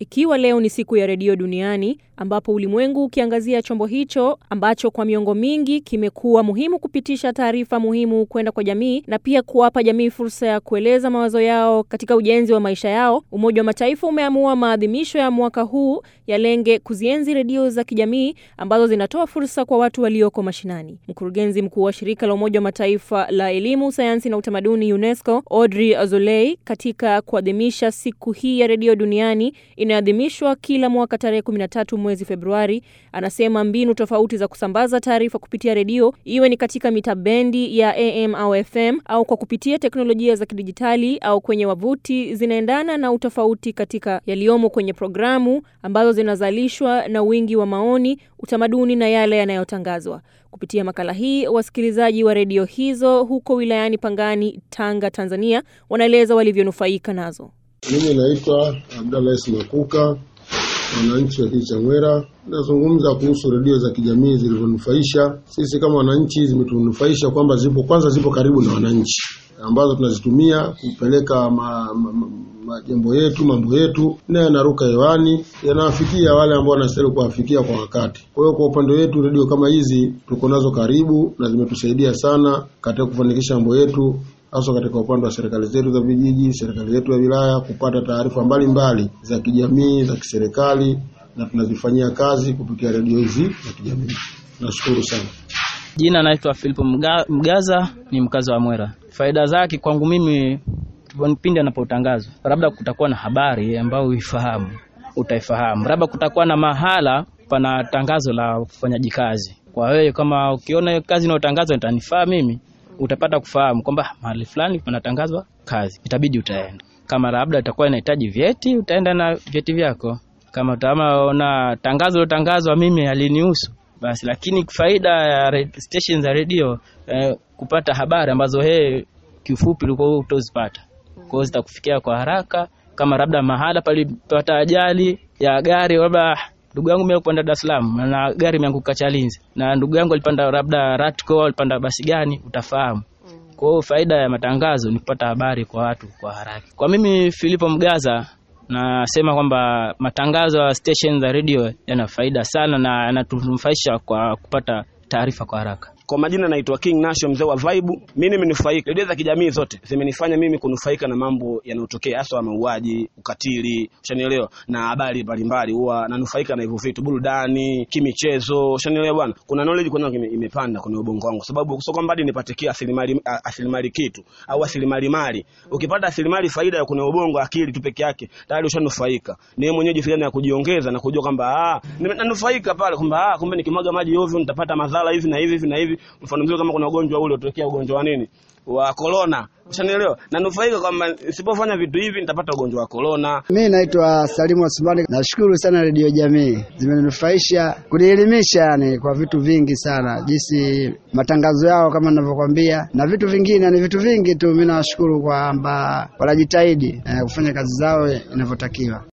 Ikiwa leo ni siku ya redio duniani ambapo ulimwengu ukiangazia chombo hicho ambacho kwa miongo mingi kimekuwa muhimu kupitisha taarifa muhimu kwenda kwa jamii na pia kuwapa jamii fursa ya kueleza mawazo yao katika ujenzi wa maisha yao, Umoja wa Mataifa umeamua maadhimisho ya mwaka huu yalenge kuzienzi redio za kijamii ambazo zinatoa fursa kwa watu walioko mashinani. Mkurugenzi mkuu wa shirika la Umoja wa Mataifa la elimu, sayansi na utamaduni UNESCO, Audrey Azoulay, katika kuadhimisha siku hii ya redio duniani inayoadhimishwa kila mwaka tarehe 13 mwezi Februari, anasema mbinu tofauti za kusambaza taarifa kupitia redio, iwe ni katika mita bendi ya AM au FM au kwa kupitia teknolojia za kidijitali au kwenye wavuti, zinaendana na utofauti katika yaliyomo kwenye programu ambazo zinazalishwa na wingi wa maoni, utamaduni na yale yanayotangazwa. Kupitia makala hii, wasikilizaji wa redio hizo huko wilayani Pangani, Tanga, Tanzania, wanaeleza walivyonufaika nazo. Mimi naitwa Abdallah Makuka, mwananchi wa kijiji cha Mwera. Nazungumza kuhusu redio za kijamii zilivyonufaisha sisi kama wananchi. Zimetunufaisha kwamba zipo kwanza, zipo karibu na wananchi, ambazo tunazitumia kupeleka majambo ma, ma, yetu mambo yetu, na yanaruka hewani, yanawafikia wale ambao wanastahili kuwafikia kwa wakati. Kwa hiyo kwa upande wetu redio kama hizi tuko nazo karibu na zimetusaidia sana katika kufanikisha mambo yetu hasa katika upande wa serikali zetu za vijiji, serikali zetu ya wilaya, kupata taarifa mbalimbali za kijamii za kiserikali, na tunazifanyia kazi kupitia redio hizi za kijamii. Nashukuru sana. Jina naitwa Filipo Mga, Mgaza, ni mkazi wa Mwera. Faida zake kwangu mimi, pindi anapotangazwa, labda kutakuwa na habari ambayo uifahamu, utaifahamu, labda kutakuwa na mahala pana tangazo la ufanyaji kazi. Kwa wewe kama ukiona hiyo kazi inayotangazwa itanifaa mimi utapata kufahamu kwamba mahali fulani panatangazwa kazi, itabidi utaenda. Kama labda itakuwa inahitaji vyeti, utaenda na vyeti vyako. Kama utaona tangazo lotangazwa mimi halinihusu basi. Lakini faida ya station za redio eh, kupata habari ambazo he kiufupi ulikuwa utozipata, kwa hiyo zitakufikia kwa haraka. Kama labda mahala palipata ajali ya gari, labda ndugu yangu mimi kupanda Dar es Salaam na gari imeanguka Chalinze, na ndugu yangu alipanda labda Ratco, alipanda basi gani, utafahamu. Kwa hiyo faida ya matangazo ni kupata habari kwa watu kwa haraka. Kwa mimi Filipo Mgaza nasema kwamba matangazo ya station za radio yana faida sana na yanatunufaisha kwa kupata taarifa kwa haraka. Kwa majina naitwa King Nasho, mzee wa Vibe. Mimi nimenufaika, redio za kijamii zote zimenifanya mimi kunufaika na mambo yanayotokea, hasa mauaji, ukatili, ushanielewa, na habari mbalimbali. Huwa nanufaika na hivyo vitu, burudani, kimichezo, ushanielewa bwana. Kuna knowledge kuna imepanda kwenye ubongo wangu, sababu sio kwamba hadi nipatie asilimali asilimali kitu au asilimali mali. Ukipata asilimali faida ya kwenye ubongo, akili tu peke yake, tayari ushanufaika. Ni wewe mwenyewe jifikiria na kujiongeza na kujua kwamba ah, nanufaika pale kwamba ah, kumbe nikimwaga maji ovyo nitapata madhara hivi na hivi hivi na hivi mfano mzuri kama kuna ugonjwa ule utokea ugonjwa wa nini wa corona, ushanielewa, na nufaika kwamba nisipofanya vitu hivi nitapata ugonjwa wa corona. Mimi naitwa Salimu Asmani. Nashukuru sana redio jamii, zimenufaisha kunielimisha, yani kwa vitu vingi sana, jinsi matangazo yao kama ninavyokwambia, na vitu vingine, ni vitu vingi tu. Mimi nawashukuru kwamba wanajitahidi eh, kufanya kazi zao inavyotakiwa.